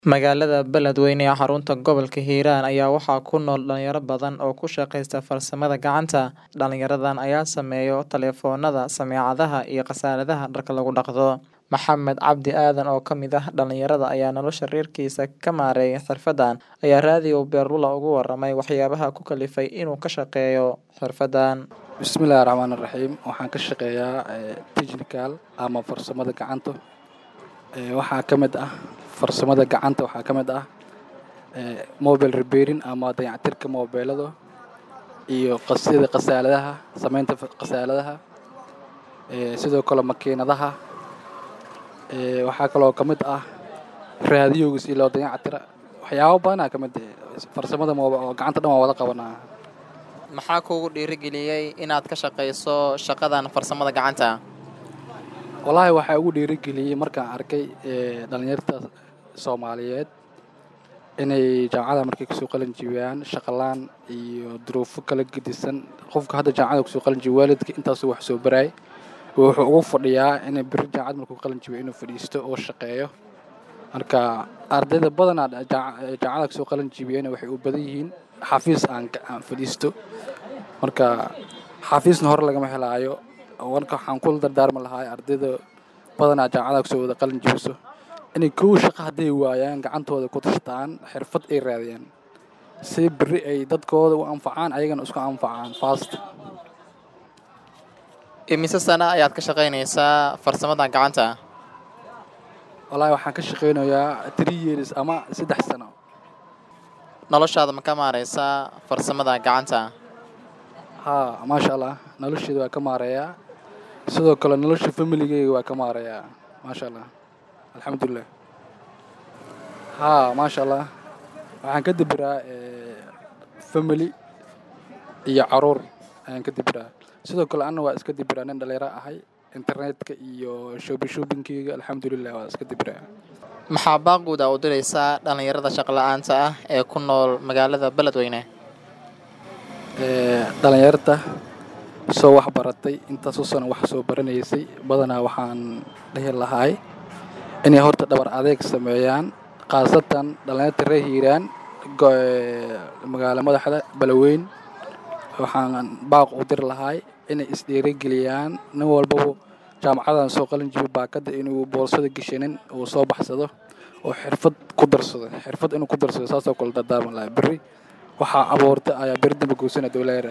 Magaalada Beledweyne ee xarunta gobolka Hiiraan ayaa waxaa ku nool dhalinyaro badan oo ku shaqeysta farsamada gacanta. Dhalinyaradan ayaa sameeya taleefannada, sameecadaha, iyo qasaladaha dharka lagu dhaqdo. Maxamed Cabdi Aadan oo ka mid ah dhalinyarada ayaa nolosha reerkiisa ka maareeya xirfaddan, ayaa Radio Beerlula uga warramay waxyaabaha ku kalifay inuu ka shaqeeyo xirfaddan. Bismillaahi Raxmaani Raxiim waxaan ka shaqeeyaa technical ama farsamada gacanta waxaa ka mid ah farsamada gacanta waxaa ka mid ah mobile repairing ama dayactirka mobeelada iyo sida qasaladaha sameynta qasaladaha sidoo kale makiinadaha waxaa kaloo ka mid ah raadiyowga si loo dayactira waxyaabo badanaa ka mid ah farsamada gacanta dhan waan wada qabanaa Maxaa kugu dhiirigeliyay inaad ka shaqeyso shaqadan farsamada gacanta? wallaahi waxaa ugu dhiirigeliyey markaan arkay dhalinyarta soomaaliyeed inay jaamacada markay kasoo qalin jibiyaan shaqalaan iyo duruufo kala gedisan qofka hadda jaamacada kusoo qalin jibiyo waalidka intaasuu wax soo baraay wuxuu ugu fadhiyaa inay beri jaamacad markuu qalin jibiyo inuu fadhiisto oo shaqeeyo marka ardayda badanaa jaamacada kasoo qalin jibiyana waxay u badan yihiin xafiis aan aan fadhiisto marka xafiisna hore lagama helaayo marka waxaan kula dardaarmi lahaa ardayda badanaa jaamacada kusoo wada qalin jibiso inay kow shaqo hadday waayaan gacantooda ku tashtaan xirfad ay raadiyaan si berri ay dadkooda u anfacaan ayagana isku anfacaan fast Imise sano ayaad ka shaqeynaysaa farsamada gacanta? wallaahi waxaan ka shaqeynayaa three years ama saddex sano Noloshaada ma ka maareysaa farsamada gacanta? haa maasha allah nolosheeda waa ka maareeyaa sidoo kale nolosha familigeyga waa ka maareeyaa maasha allah alxamdulilah haa maasha allah waxaan ka deberaa family iyo caruur ayaan ka deberaa sidoo kale anna waa iska deberaa nin dhalinyaro ahay internetka iyo shopping shoppingkeyga alxamdulilah waa iska deberaa Maxaa baaqguud u diraysaa dhalinyarada shaqo la'aanta ah ee ku nool magaalada Beledweyne? dhalinyarta soo wax baratay intaasoo sano wax soo baranaysay badanaa waxaan dhihi lahaay inay horta dhabar adeeg sameeyaan khaasatan dhalinyarta reer hiiraan magaalo madaxda balaweyn waxaan baaq u diri lahaay inay isdhiirigeliyaan nin walbaba jaamacadan soo qalin jibi baakada inuu boorsada geshanin uu soo baxsado oo xirfad ku darsado xirfad inuu ku darsado saasoo kale dardaarman lahaa berri waxaa abuurta ayaa beri dambe goosana dowlaa